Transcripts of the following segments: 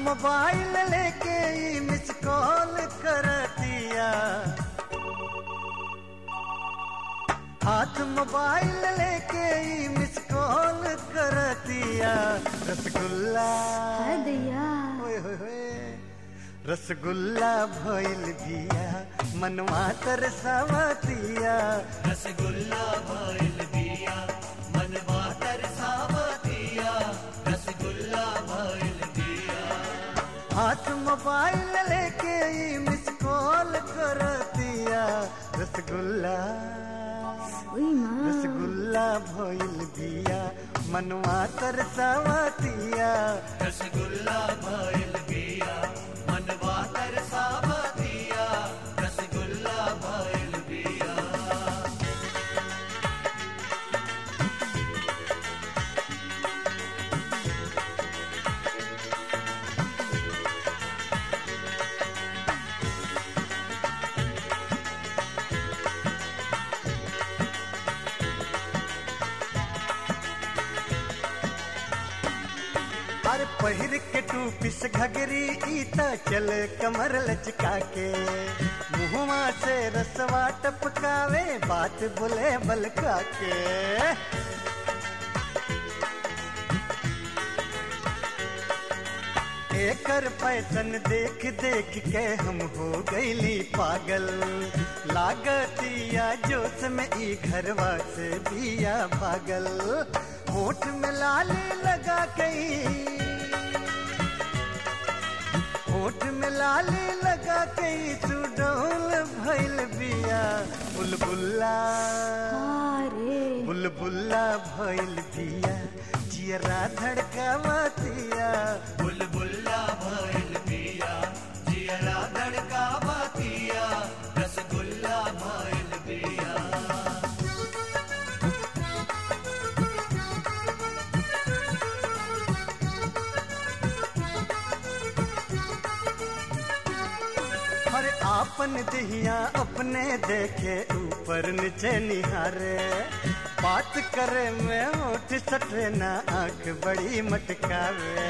mobile लेके ई miss call करतिया हाथ मोबाइल लेके ई मिस कॉल करतिया रसगुल्ला हाय दैया ओए होए होए रसगुल्ला भइल बिया मनवा तरसावतिया रसगुल्ला भइल बिया मनवा तरसावतिया रसगुल्ला भइल बिया हाथ मोबाइल लेके ई मिस कॉल करतिया रसगुल्ला ओई माँ रसगुल्ला भइल बिया मनवा तरसावतिया रसगुल्ला भइल बिया मनवा तरसावतिया रसगुल्ला भइल बिया अरे पहिर के टू पिस घगरी ई त चल कमर लचका के मुहवा से रसवा टपकावे बात बोले बलका के एकर पैसन देख देख के हम हो गईली पागल लागतिया जोश में ई घरवा से बिया भागल होठ में लाली लगा कई होठ में लाली लगा कई सुडौल भइल बिया बुलबुल्ला अरे बुलबुल्ला भइल बिया जियरा धड़कावतिया बुलबुल्ला भइल बिया जियरा धड़कावतिया रसगुल्ला भइल बिया हर आपन दिहिया अपने देखे ऊपर नीचे निहारे बात करे में होठ सटे ना आंख बड़ी मटकावे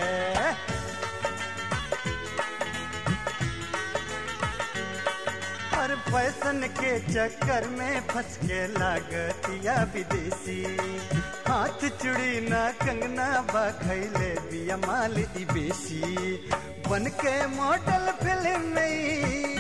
हर फैशन के चक्कर में फंस के लागतिया विदेशी हाथ चुड़ी ना कंगना बा खैले बिया माल ई बेसी बन के मॉडल फिल्म में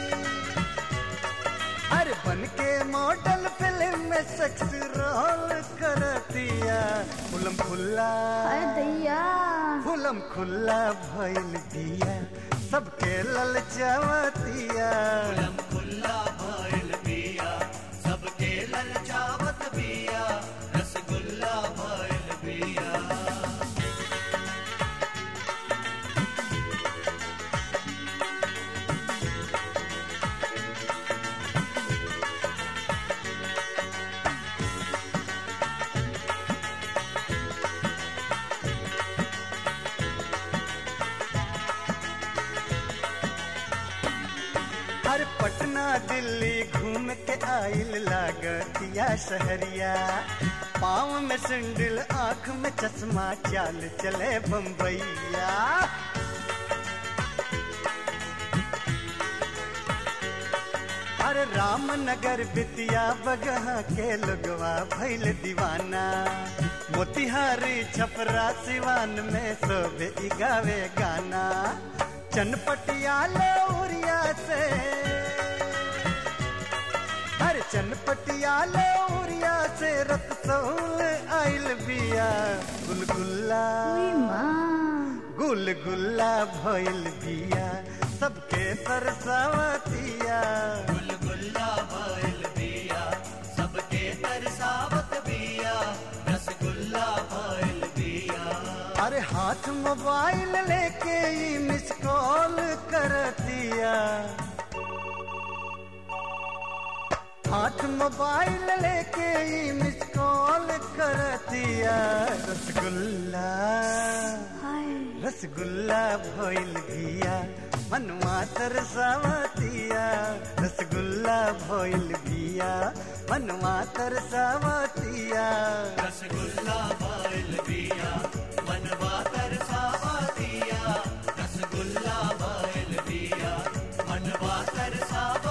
अरे बन के मॉडल फिल्म में सेक्स रोल करतिया फुलम खुल्ला हाय दैया फुलम खुल्ला भइल दिया सबके ललचावतिया खुलम खुल्ला भइल बिया सबके ललचावत बिया रसगुल्ला भइल बिया हर पटना दिल्ली घूम के आइल लागतिया शहरिया पाँव में सिंडल आँख में चश्मा चाल चले बम्बैया अरे रामनगर बितिया बगहा के लोगवा भैल दीवाना मोतिहारी छपरा सिवान में सब गावे गाना चनपटिया लौरिया से हर चनपटिया लौरिया से रतसौल आइल बिया गुलगुल्ला ओई माँ गुलगुल्ला भइल बिया सबके तरसावतिया गुलगुल्ला भइल बिया सबके तरसावत बिया रसगुल्ला भइल बिया अरे हाथ मोबाइल लेके ई मिस कॉल करतिया हाथ मोबाइल लेके ई मिस कॉल करतिया रसगुल्ला हाय रसगुल्ला भइल बिया मनवा तरसावतिया रसगुल्ला भइल बिया मनवा तरसावतिया रसगुल्ला भइल बिया मनवा तरसावतिया रसगुल्ला मनवा तरसावत